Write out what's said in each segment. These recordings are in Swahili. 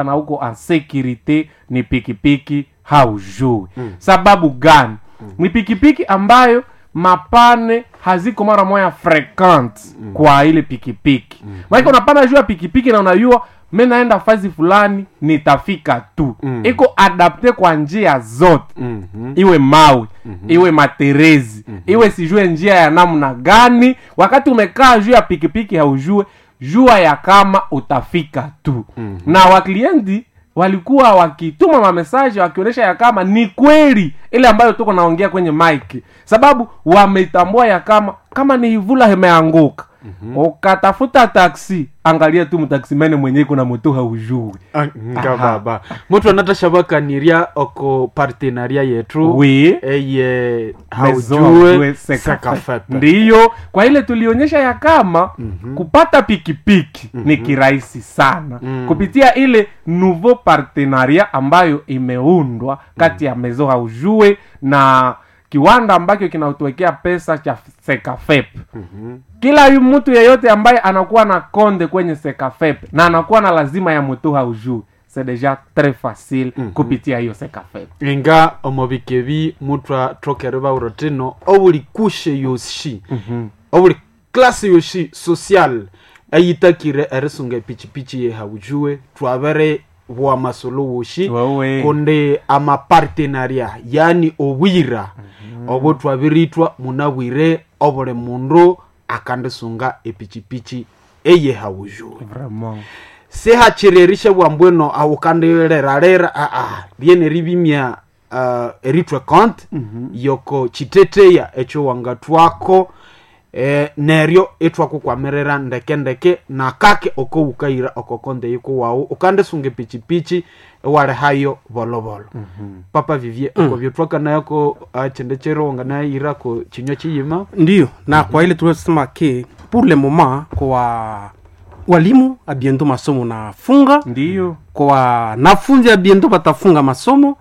na huko ansekirite ni pikipiki haujui mm. sababu gani mm. ni pikipiki ambayo mapane haziko mara moya frequent mm. kwa ile pikipiki mm. maana unapanda juu ya pikipiki na unajua mi naenda fazi fulani nitafika tu mm. iko adapte kwa njia zote Mhm. iwe mawe mm-hmm. iwe materezi mm-hmm. iwe sijue njia ya namna gani wakati umekaa juu ya pikipiki haujue jua ya kama utafika tu mm-hmm. na waklienti walikuwa wakituma mamesaji wakionyesha ya kama ni kweli ile ambayo tuko naongea kwenye mike sababu wametambua ya kama kama ni ivula imeanguka mm-hmm. ukatafuta taksi angalia tu mtaksimene mwenyewe kuna moto haujui Ah, nga baba mutu anatashabakanirya oko partenaria yetu Oui. eye Maison haujue Haujue Seka sekafepe ndiyo kwa ile tulionyesha ya kama mm-hmm. kupata pikipiki mm-hmm. ni kirahisi sana mm. kupitia ile nouveau partenaria ambayo imeundwa kati ya mezo haujue na kiwanda ambacho kinatuwekea pesa cha sekafep mm-hmm. kila yu mtu yeyote ambaye anakuwa na konde kwenye sekafep na anakuwa na lazima ya moto haujue c'est déjà très facile mm-hmm. kupitia hiyo sekafep inga omubikebi mutu atokere bauro tino obuli kushe yoshi obuli klase yoshi social ayitakire erisunga epichipichi ye haujue twabere bwa masolo woshi Wewe. kundi amapartenaria yani obwira obo twabiritwa munabwire obuli mundu akandisunga epichipichi eye haujue vraiment sihachirerishe bwambweno aukandirerarera aa riene ribimya uh, eritwe kont yoko chiteteya echo wangatwako eh, neryo etwakukwamirira ndeke ndeke nakake oko ukaira oko konde yiko wau ukandisunga epichipichi ewali hayo bolobolo papa vivie oko byotwakanayako achende cheronga nayira ko chinywa chiyima ndio na kwa ile tuliosema ke pour le moment kwa walimu abiendo masomo nafunga ndiyo kwa wanafunzi abiendo batafunga masomo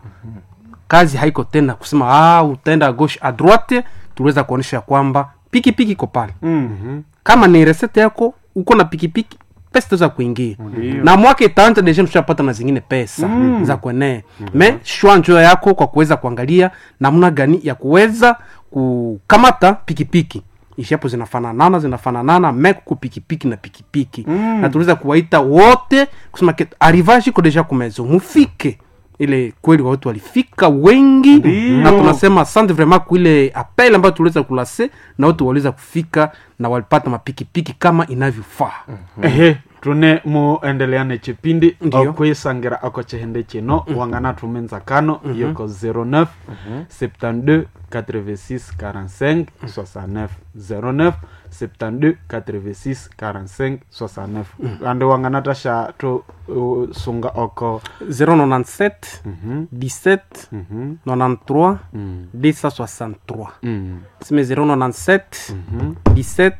kazi haiko tena kusema ah, utaenda gauche a droite tuliweza kuonyesha ya kwamba pikipiki iko pale mm-hmm. kama ni resete yako uko na pikipiki pesa itaweza kuingia Ndiyo. na mwaka itaanza deja tushapata na zingine pesa mm. za kuenea me shwa njoo yako kwa kuweza kuangalia namna gani ya kuweza kukamata pikipiki ishapo zinafananana zinafananana me kuko pikipiki na pikipiki mm. na tuliweza kuwaita wote kusema ke arrivage iko deja kumezo mufike ile kweli watu walifika wengi Ndiyo. na tunasema asante vraiment kuile apel ambayo tuliweza kulase na watu waliweza kufika na walipata mapikipiki kama inavyofaa ehe tune muendeleane chipindi Ndiyo. okwisangira ako chihende chino wangana tumenza kano yoko 09 72 86 45 69 09 72 86 45 69 ande wangana tasha tu uh, sunga oko 097 17 Mhm. 93 Mm. 263 Mm. sime 097 17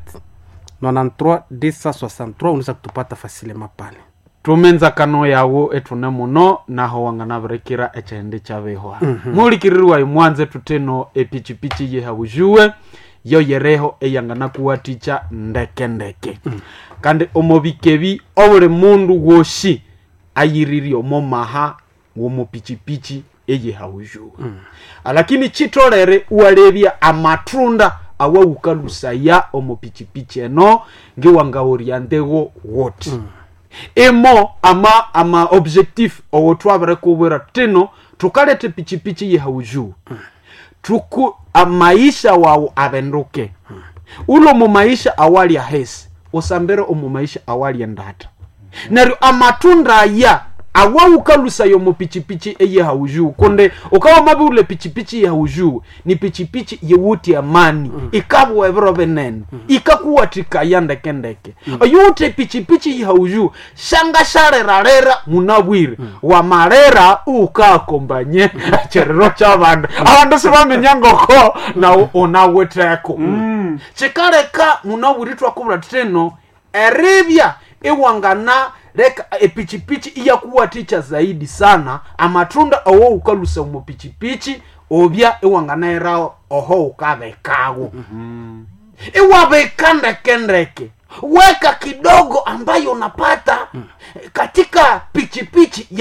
93 263 unaweza kutupata fasilema pale tumenza kano yawo etune muno naho wangana birekera echende chabeho mulikiririrwa imwanze tuteno epichipichi ye habujuwe yo yereho eyangana kuwaticha ndeke ndeke kandi omubikebi obuli mundu woshi ayiririe omo maha womupichipichi eye habujuwe alakini chitolere uwalebya amatunda awawukalusaya omupichipichi eno ngiwangaoriantewo wote emo ama ama objectif owo twabere kubwira tino tukalete pichipichi ye haujuu tuku a maisha wawu abenduke ulo mu maisha awali ahesi usambere omu maisha awali endata neryo amatunda aya awawukalusayo mu pichipichi eye haujuu kunde ukawa mabi ule pichipichi ye haujuu ni pichipichi yewuti amani ikabwa ebiro binene ikakuwatikaya ndekendeke oyute pichipichi ye haujuu shanga sharerarera munabwire wamarera ukakombanye cherero chabandu abandu sibamenya ngoko na unaweteko chikaleka munabwire twakubura teno eribya iwangana leka epichipichi iyakuwaticha zaidi sana amatunda owo ukalusa mupichipichi obya iwanganaera oho ukabekawo iwaweka ndekendeke weka kidogo ambayo unapata katika pichipichi